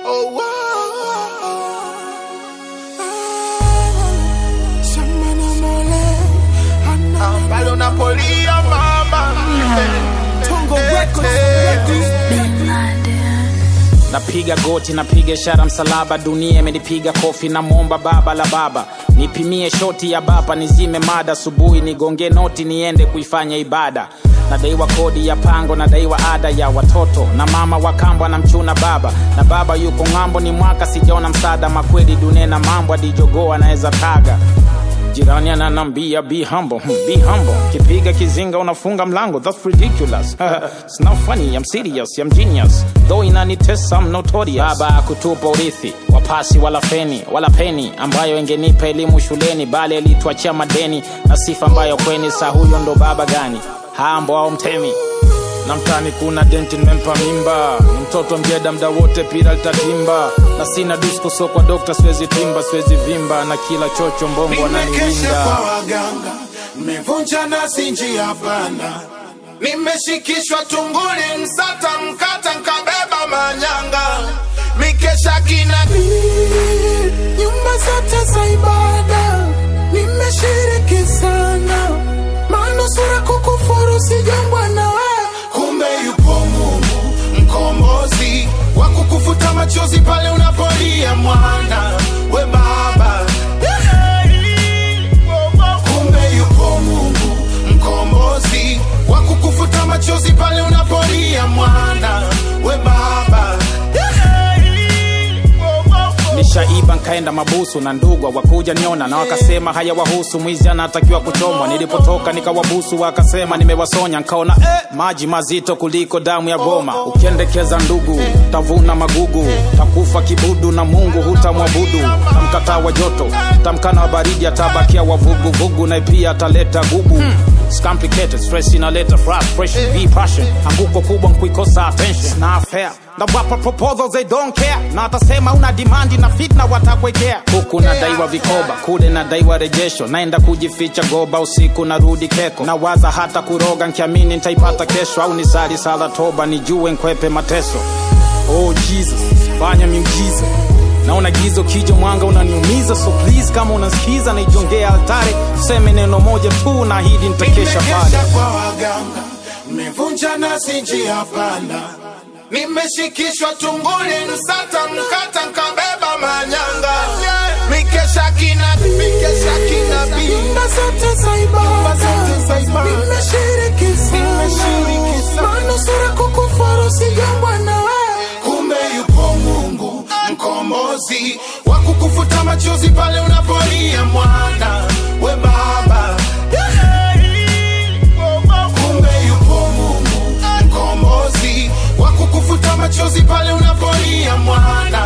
Oh, wow. Shamana mole. Ah, Pale unapolia mama. Tongo Records. napiga goti napiga ishara msalaba dunia imenipiga kofi na mwomba baba la baba nipimie shoti ya bapa nizime mada asubuhi nigonge noti niende kuifanya ibada nadaiwa kodi ya pango nadaiwa ada ya watoto na mama wa kambo anamchuna baba na baba yuko ng'ambo ni mwaka sijaona msaada makweli dunia na mambo adijogoo anaweza taga jirani ananambia be humble hmm, be humble kipiga kizinga unafunga mlango that's ridiculous it's not funny i'm serious i'm genius though inanitesa i'm notorious baba akutupa urithi wapasi wala feni wala peni ambayo ingenipa elimu shuleni bali alituachia madeni na sifa ambayo kweni saa huyo ndo baba gani hambo au mtemi na mtani kuna denti nimempa mimba ni mtoto mjeda mda wote pira litatimba na sina disko so kwa dokta siwezi timba siwezi vimba na kila chocho mbongo Nimekesha ananiwinda kwa waganga, nimevunja nasi njia panda, nimeshikishwa tunguli, msata mkata, nkabeba manyanga, mikesha kina nyumba zote za ibada, nimeshiriki sana, manusura kukufuru sijambwa na wewe, kumbe yupo Mungu mkombozi wa kukufuta machozi pale unapolia mwana we baba kumbe yupo Mungu mkombozi wa kukufuta machozi pale unapolia mwana we baba nishaiba nkaenda mabusu na ndugwa wakuja niona na wakasema haya wahusu mwizi anatakiwa kuchomwa nilipotoka nikawabusu wakasema nimewasonya nkaona eh, maji mazito kuliko damu ya goma ukiendekeza ndugu tavuna magugu takufa kibudu na mungu hutamwabudu tamkataa wa joto tamkana wa baridi atabakia wavuguvugu na pia ataleta gugu It's complicated, stress inaleta frustration, be passion. Anguko kubwa nkuikosa attention. It's not fair. Na wapa proposals they don't care. Na atasema una demand na fitna watakwekea. Huku nadaiwa vikoba, kule nadaiwa rejesho. Naenda kujificha goba usiku narudi keko. Nawaza hata kuroga nkiamini nitaipata kesho au nisali sala toba nijue nkwepe mateso. Oh Jesus, fanya miujiza naona gizo kija mwanga unaniumiza so please kama unasikiza naijongea altare tuseme neno moja tu na hidi nitakesha pale nimekesha kwa waganga nimevunja nasi njia panda nimeshikishwa tunguli msata mkata nkabeba manyanga mikesha kina mikesha kina nyumba zote za ibada nimeshiriki sana manusura kukufuru sijambwa na wewe kumbe yupo Mungu mkombozi wa kukufuta machozi pale unapolia mwana we baba kumbe yupo Mungu mkombozi wa kukufuta machozi pale unapolia mwana